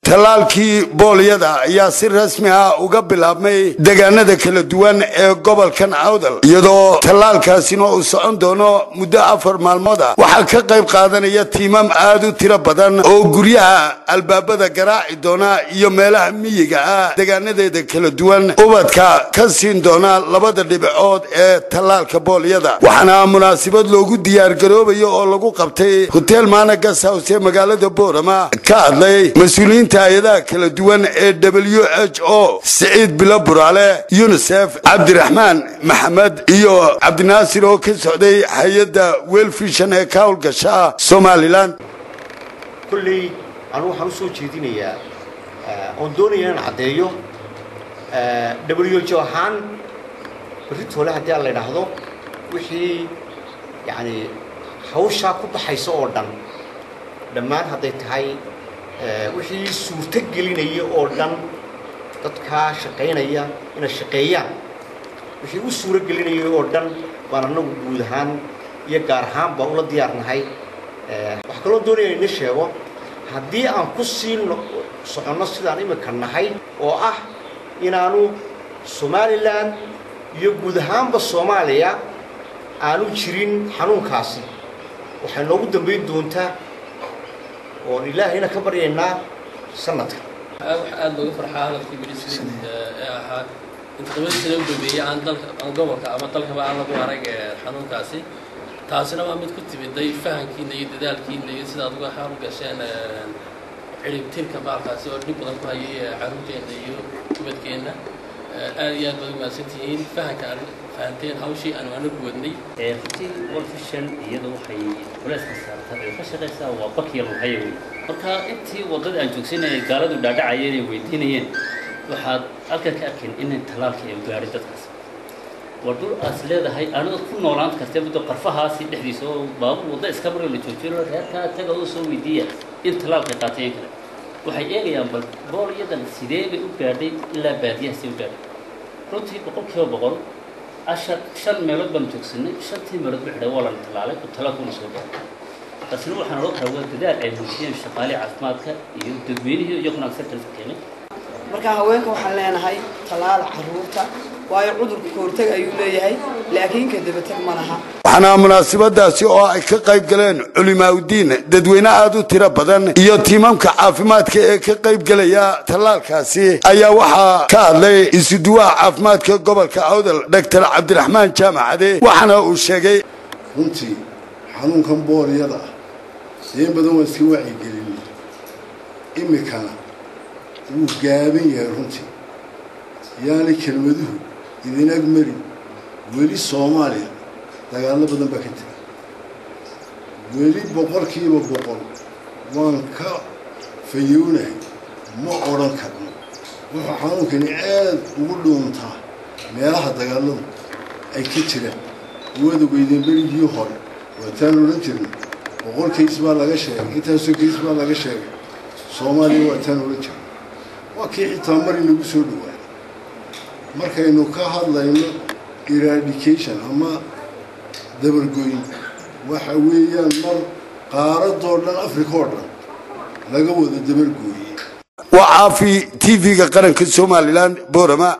tallaalkii boolyada ayaa si rasmi ah uga bilaabmay deegaanada kala duwan ee gobolkan awdal iyadoo tallaalkaasina uu socon doono muddo afar maalmood ah waxaa ka qayb qaadanaya tiimam aad u tiro badan oo guryaha albaabada garaaci doona iyo meelaha miyiga ah deegaanadeeda kala duwan ubadka ka siin doona labada dhibcood ee tallaalka boolyada waxaana munaasabad loogu diyaargaroobayo oo lagu qabtay hotel maana gashouse ee magaalada boorama ka hadlay mas-uuliyiinta hay-adaha kala duwan ee w h o siciid bilo buraale yunisef cabdiraxmaan maxamed iyo cabdinaasir oo ka socday hay-adda welfishan ee ka howlgasha somalilan kulley anu waxaan u soo jeedinayaa oon doonaya inaan caddeeyo w h o ahaan berritole haddii aan la idhaahdo wixii yacani hawshaa ku baxaysa oo dhan dhammaan hadday tahay wixii suurto gelinaya oo dhan dadkaa shaqaynaya inay shaqeeyaan wixii u suuro gelinaya oo dhan baan annagu guud ahaan iyo gaar ahaan baan ula diyaarnahay waxaa kaloo doonaya ina sheego haddii aan ku sii soconno sidaan imika nahay oo ah inaanu somalilan iyo guud ahaanba soomaaliya aanu jirin xanuunkaasi waxay noogu dambayn doontaa oon ilaahayna ka baryaynaa sanadka waxa aada looga farxaa hadalkii milisrid ee ahaa inta toban sano u dambeeyey aan dalka aan gobolka ama dalkaba aan lagu arag xanuunkaasi taasina waa mid ku timiday fahankiina iyo dadaalkiina iyo sidaad uga xaal gasheen ciribtirka baalkaasi oo dhib badan ku hayay caruurteenna iyo ubadkeenna aad iyo aad baad umaadsantihiin fahanka aan fahanteen hawshii aanu anagu wadnay runtii wolfishan iyadu waxay culeyska saartaa ay ka shaqaysaa waa bakiya luhaya wey marka intii waddada aan joogsanayay gaaladu dhaadhacayeen ay weydiinayeen waxaad halkan ka arkeen inay tallaalkii ay gaadhay dadkaas waa dhul aas leedahay anada ku noolaan kartee muddo qarfahaasi dhexdiisa oo baabuur wadda iska maroo la joojino reerkaa taga oo soo weydiiya in tallaalkay qaateen kale waxay eegayaan bal boolyadan sidee bay u gaadhay ilaa baadiyahaasay u gaadhay runtii boqol kiiba boqol ashar shan meelood baan joogsanay shantii meelood ba xidhay waa lana tallaalay oo tallaalkuna soo gaadhay taasina waxaan odhan karaa waa dadaal ay muujiyeen shaqaalihii caafimaadka iyo dadweynihii iyaguna acceptance keenay marka haweenka waxaan leenahay tallaala carruurta waayo cudurku kahortag ayuu leeyahay laakiin ka dabatag ma laha waxaana munaasabadaasi oo ay ka qayb galeen culimaaudiin dadweyne aad u tiro badan iyo tiimamka caafimaadka ee ka qayb gelaya tallaalkaasi ayaa waxaa ka hadlay isuduwaha caafimaadka gobolka awdal doctor cabdiraxmaan jaamacade waxaana uu sheegay runtii xanuunkan boolyada ah in badan waa iska wacyigelin imikana wuu gaaban yahay runtii yaani kelmaduhu idin ag marin weli soomaaliya dagaallo badan baa ka jira weli boqolkiiba boqol waan ka fayownahay ma odhan karno wuxuu xanuunkani aad ugu dhuuntaa meelaha dagaalladu ay ka jiraan wada weydeen berigii hore waataan odhan jirnay boqol kays baa laga sheegay intaasoo kays baa laga sheegay soomaaliya waataan odhan jirnay waa kii xitaa mar inagu soo dhawaaday markaynu ka hadlayno eradication ama dabargoyn waxa weeyaan mar qaaradoo dhan africa oo dhan laga wada dabargooyey waa caafi tv-ga qaranka somalilan boorama